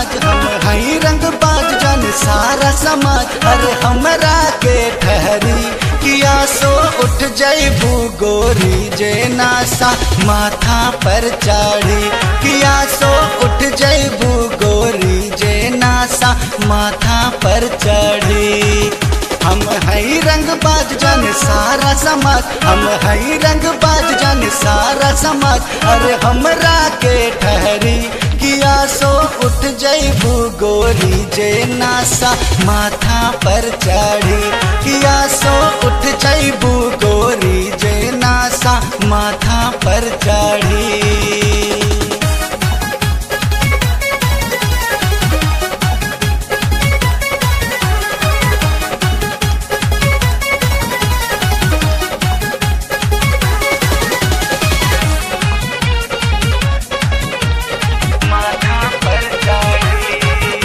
समाज हम हई रंग बाज जन सारा समाज अरे हमरा के ठहरी किया सो उठ जैबू गोरी जे नासा माथा पर चाढ़ी किया सो उठ जैबू गोरी जे नासा माथा पर चढ़ी हम हई रंग बाज जन सारा समाज हम हई रंग बाज जन सारा समाज अरे हमरा के ठहरी किया सो उठ जैबू गोरी जे नासा माथा पर चढ़ी किया सो उठ जैबू गोरी जे नासा माथा पर चढ़ी माथा पर चढ़ी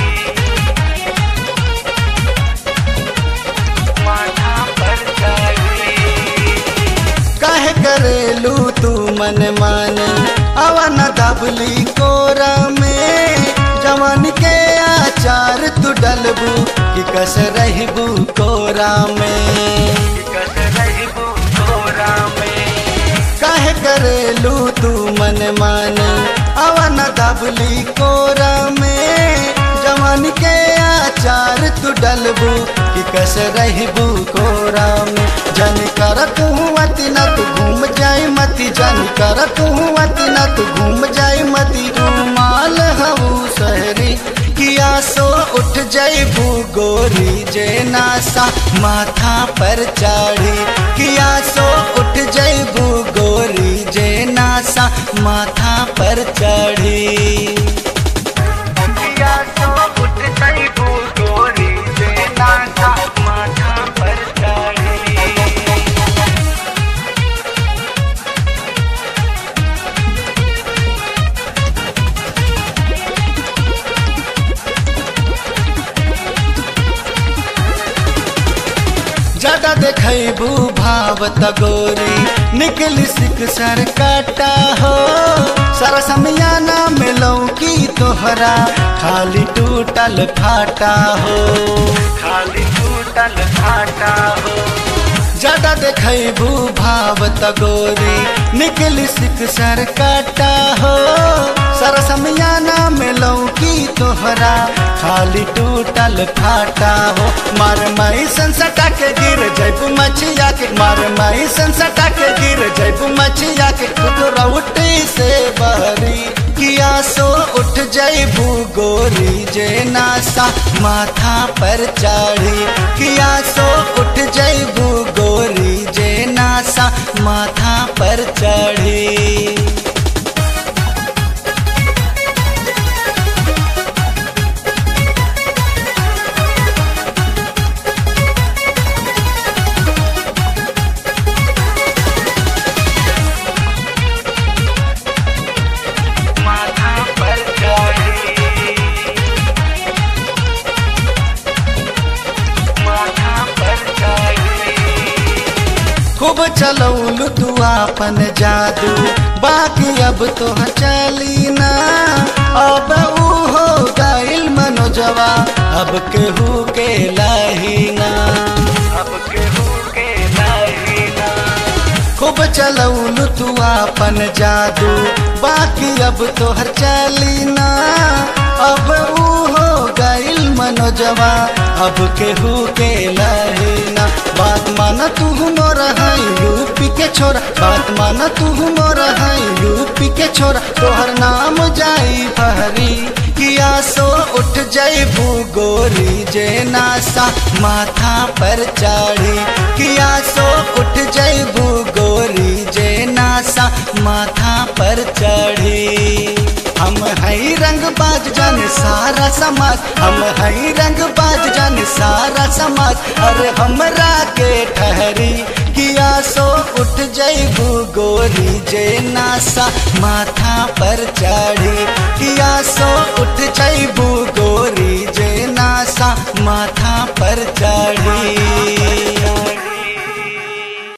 माथा पर चढ़ी कहे करेलू तू मन माने अवन दबली कोरा में जवान के आचार तू डलबू कि कस रहबू कोरा में कस रहबू कोरा में कहे करेलू तू मन माने अवन दबली कोरा में जवान के आचार तू डलबू कि कस रहबू कोरा में जन कर तू अति न तू घूम जाए मती जन कर तू अति न तू घूम जाए मती रूमाल हऊ सहरी किया सो उठ जैबू गोरी जे नासा माथा पर चाढ़ी किया सो उठ जैबू गोरी जे नासा माथा पर चढ़ी किया सो उठ जैबू गोरी जे नासा माथा पर चढ़ी ज्यादा देखबू भावत गोरी निकली सिक सर काटा हो सारा समियाना मिलौ की तोहरा खाली टूटल फाटा हो खाली टूटल फाटा हो ज्यादा देखबू भावत गोरी निकली सिक सर काटा हो सारा समियाना मिलौ की तोहरा खाली टूटल फाटा हो मार माई संसटा के गिर जैबू मछिया के मार माई संसटा के गिर जैबू मछिया के रउटी से बहरी किया सो उठ जैबू गोरी जे नासा माथा पर चाढ़ी किया सो उठ जैबू गोरी जे नासा माथा पर चढ़ी माथा पर चढ़ी माथा पर चढ़ी खूब चलौलू तू आपन जादू बाकी अब तो चली ना अब ऊ हो गइल मनोजवा अब केहू के लाहीना अब केहू के लाहीना खूब चलौलू तू आपन जादू बाकी अब तोहर चली ना अब ऊ हो गइल मनोजवा अब केहू के लहीना बात माना तू मोर है यूपी के छोरा बात माना तू मोर है यूपी के छोरा तोहर नाम जाई फहरी किया सो उठ जैबू गोरी जे नासा माथा पर चाढ़ी किया सो उठ जैबू गोरी जे नासा माथा पर चढ़ी हम हई रंग बाज जन सारा समाज हम हई रंग बाज जन सारा समाज अरे हमरा के ठहरी किया सो उठ जैबू गोरी जे नासा माथा पर चढ़ी किया सो उठ जैबू गोरी जे नासा माथा पर चढ़ी